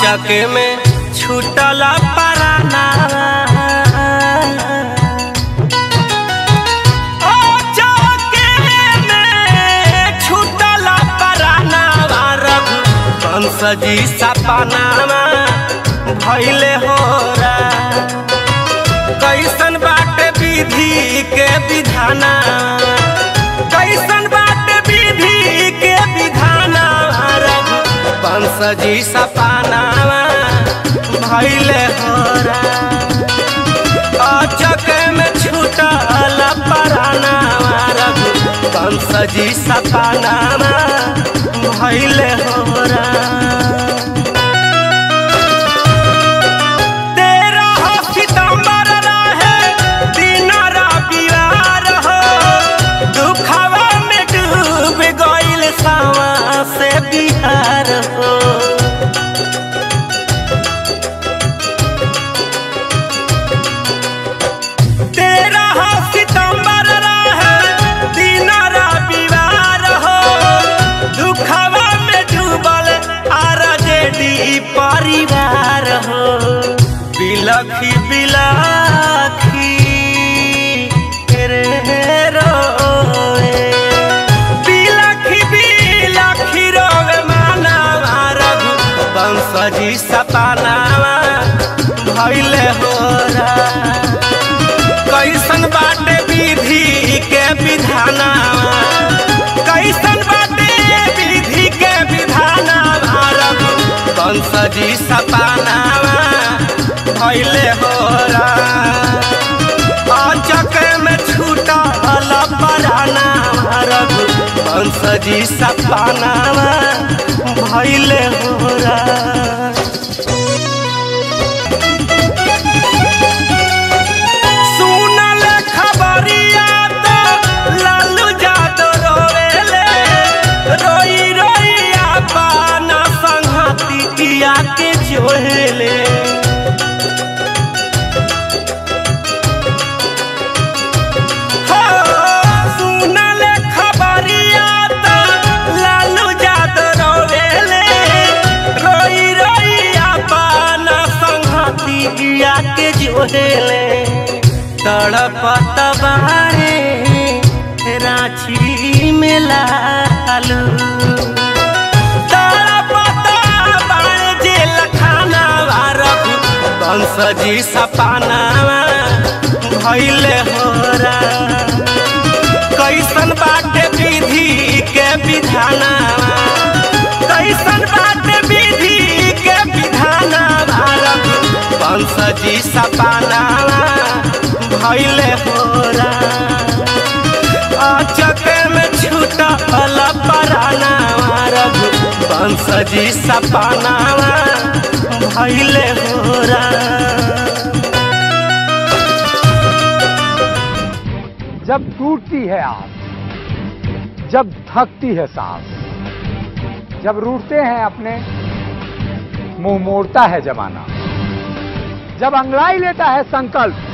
अचके में छूटल पराना अचके में छूटल पराना रघु कंस जी सपनामा भैले हो रा कैसन बाटे विधि के विधाना कैसन बाटे विधि के विधाना रघु वंश जी सपानावा भैले होरा अचक में छूटल परानावा रघु वंश जी सपानावा भैले होरा तेरह सितंबर रहे दिन रविवार हो दुखवा में डूब गइल सावा से बिहार हो तेरह सितंबर रहे दिन रविवार हो दुखवा में डूबल आरजेडी परिवार हो बिलखी बिलखी रे रोए बिलखी बिलखी रोवे मानवा रघु वंश जी सपनावा भैले होरा कैसन बाटे विधि के विधाना कैसन बाटे विधि के विधाना भारत कंस जी सपानावा भैले होरा अचक में छूटल पराना भारत कंस जी सपानावा भैले होरा सुनल खबरिया तो लालू यादव रोवेले रोई रोई अपन संगतिया के जोहेले हो, सुनल खबरिया तो लालू यादव रोवेले रोई रोई अपन संगतिया के जोहेले तड़पत बारे रांची में लालू तड़पत बारे जेल खाना रघु वंश जी सपानावा भैले होरा कैसन बाटे विधि के विधाना कैसन बाटे विधि के विधाना भारत वंश जी सपानावा भैले होरा अचक में छूटल पराना रघु वंश जी सपानावा भैले होरा जब टूटती है आस जब थकती है सांस जब रूठते हैं अपने मुंह मोड़ता है जमाना जब अंगड़ाई लेता है संकल्प